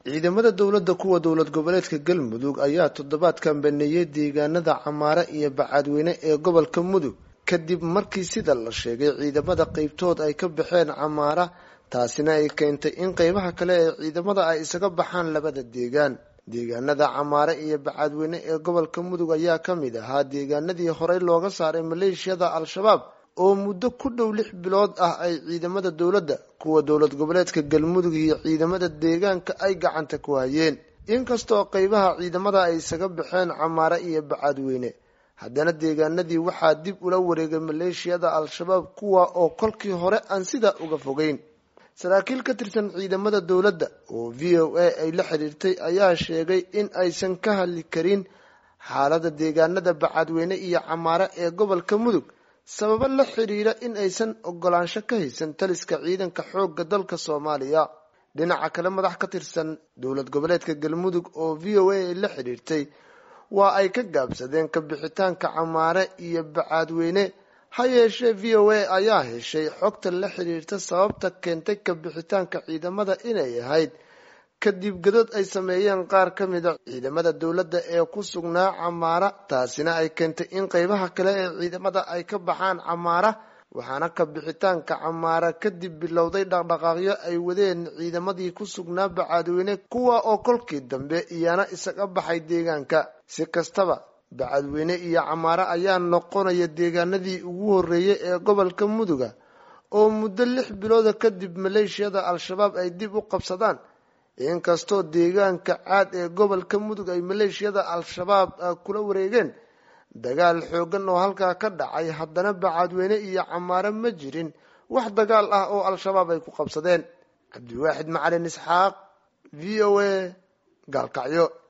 ciidamada dowladda kuwa dowlad goboleedka galmudug ayaa toddobaadkan baneeyey deegaanada camaare iyo bacaadweyne ee gobolka mudug kadib markii sida la sheegay ciidamada qeybtood ay ka baxeen camaara taasina ay keentay in qeybaha kale ee ciidamada ay isaga baxaan labada deegaan deegaanada camaare iyo bacaadweyne ee gobolka mudug ayaa ka mid ahaa deegaanadii horey looga saaray maleeshiyada al-shabaab oo muddo ku dhow lix bilood ah ay ciidamada dowladda kuwa dowlad goboleedka galmudug iyo ciidamada deegaanka ay gacanta ku hayeen inkastoo qeybaha ciidamada ay isaga baxeen camaare iyo bacaadweyne haddana deegaanadii waxaa dib ula wareegay maleeshiyada al-shabaab kuwa oo kolkii hore aan sidaa uga fogeyn saraakiil ka tirsan ciidamada dowladda oo v o a ay la xiriirtay ayaa sheegay in aysan ka hadli karin xaalada deegaanada bacaadweyne iyo camaare ee gobolka mudug sababo la xiriira in aysan ogolaansho ka haysan taliska ciidanka xoogga dalka soomaaliya dhinaca kale madax ka tirsan dowlad goboleedka galmudug oo v o a ay la xiriirtay waa ay ka gaabsadeen ka bixitaanka camaare iyo bacaadweyne ha yeeshee v o a ayaa heshay xogta la xiriirta sababta keentay ka bixitaanka ciidamada inay ahayd kadib gadood ay sameeyeen qaar ka mida ciidamada dowladda ee ku sugnaa camaara taasina ay keentay in qeybaha kale ee ciidamada ay ka baxaan camaara waxaana ka bixitaanka camaara kadib bilowday dhaqdhaqaaqyo ay wadeen ciidamadii ku sugnaa bacaadweyne kuwa oo kolkii dambe iyana isaga baxay deegaanka si kastaba bacaadweyne iyo camaare ayaa noqonaya deegaanadii ugu horreeyay ee gobolka muduga oo muddo lix bilooda kadib maleeshiyada al-shabaab ay dib u qabsadaan inkastoo deegaanka caad ee gobolka mudug ay maleeshiyada al-shabaab kula wareegeen dagaal xoogan oo halkaa ka dhacay haddana bacaadweyne iyo camaare ma jirin wax dagaal ah oo al-shabaab ay ku qabsadeen cabdiwaaxid macalin isxaaq v o a gaalkacyo